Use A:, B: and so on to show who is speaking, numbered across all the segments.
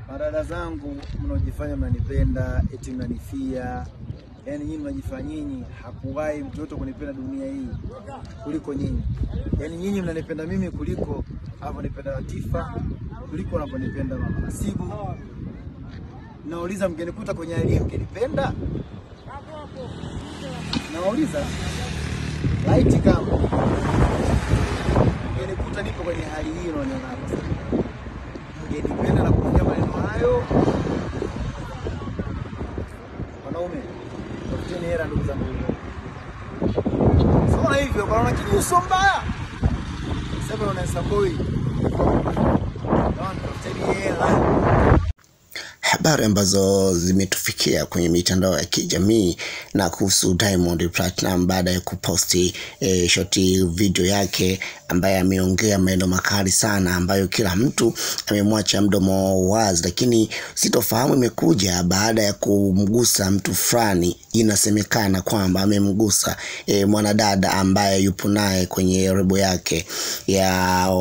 A: Madada zangu mnaojifanya mnanipenda eti mnanifia, yaani nyinyi mnajifanya nyinyi, hakuwahi mtu yote kunipenda dunia hii kuliko nyinyi. Yaani nyinyi mnanipenda mimi kuliko anavyonipenda Latifa, kuliko anavyonipenda mama Nasibu. Nauliza, mngenikuta kwenye hali hii mngenipenda? Nawauliza laiti kama mngenikuta nipo kwenye hali hii unaoniona hapa sasa mngenipenda na kuongea maneno hayo? Wanaume, tafuteni hela ndugu zangu. Sasa hivyo bwana, kiuso mbaya. Sasa unaesa boy. Bwana, tafuteni hela.
B: habari ambazo zimetufikia kwenye mitandao ya kijamii na kuhusu Diamond Platinum baada ya kuposti e, shoti video yake ambaye ameongea maneno makali sana ambayo kila mtu amemwacha mdomo wazi, lakini sitofahamu imekuja baada ya kumgusa mtu fulani. Inasemekana kwamba amemgusa e, mwanadada ambaye yupo naye kwenye rebo yake ya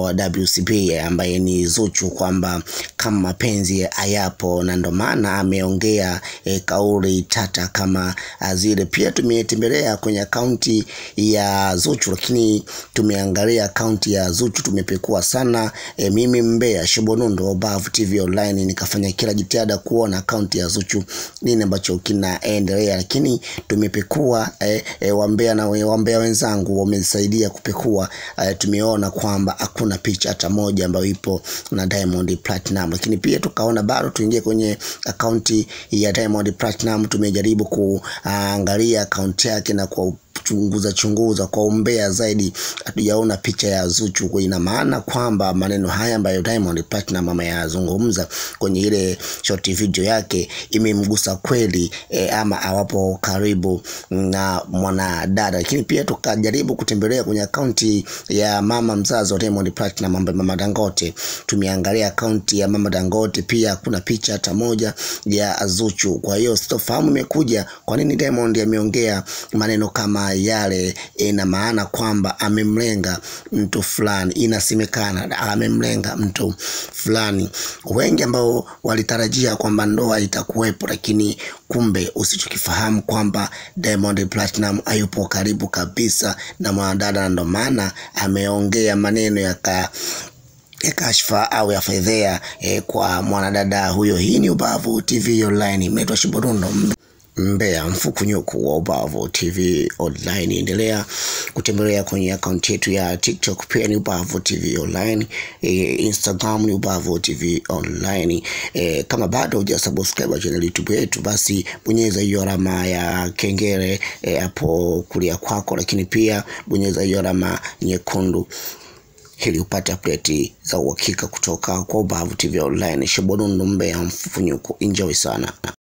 B: WCB ambaye ni Zuchu, kwamba kama mapenzi hayapo na ndo maana ameongea e, kauli tata kama zile. Pia tumetembelea kwenye akaunti ya Zuchu, lakini tumeangalia akaunti ya Zuchu, tumepekua sana e, mimi Mbea Shobonundo Bavu TV Online, nikafanya kila jitihada kuona akaunti ya Zuchu nini ambacho kinaendelea, lakini tumepekua e, e, wambea na we- wambea wenzangu wamesaidia kupekua e, tumeona kwamba hakuna picha hata moja ambayo ipo na Diamond Platinum, lakini pia tukaona bado tuingie kwenye akaunti ya Diamond Platinum. Tumejaribu kuangalia akaunti yake na kwa chunguza chunguza kwa umbea zaidi, hatujaona picha ya Zuchu. Kwa ina maana kwamba maneno haya ambayo Diamond Platinum ameyazungumza kwenye ile short video yake imemgusa kweli e, ama awapo karibu na mwanadada. Lakini pia tukajaribu kutembelea kwenye akaunti ya mama mzazi wa Diamond Platinum ambaye mama Dangote. Tumeangalia akaunti ya mama Dangote, pia hakuna picha hata moja ya Zuchu. Kwa hiyo sitofahamu imekuja kwa nini Diamond ameongea maneno kama yale. Ina maana kwamba amemlenga mtu fulani, inasemekana amemlenga mtu fulani. Wengi ambao walitarajia kwamba ndoa itakuwepo, lakini kumbe usichokifahamu kwamba Diamond Platinum hayupo karibu kabisa na mwanadada, na ndo maana ameongea maneno yaka ya kashfa au ya fedhea eh, kwa mwanadada huyo. Hii ni Ubavu TV Online, imeitwa Shiborundo Mbeya mfukunyuku wa Ubavu TV Online. Endelea kutembelea kwenye akaunti yetu ya TikTok, pia ni Ubavu TV Online, e, Instagram ni Ubavu TV Online. E, kama bado hujasubscribe channel YouTube yetu, basi bonyeza hiyo alama ya kengele e, hapo kulia kwako, lakini pia bonyeza hiyo alama nyekundu ili upate update za uhakika kutoka kwa Ubavu TV Online. Shobonundo Mbeya mfufunyuko, enjoy sana.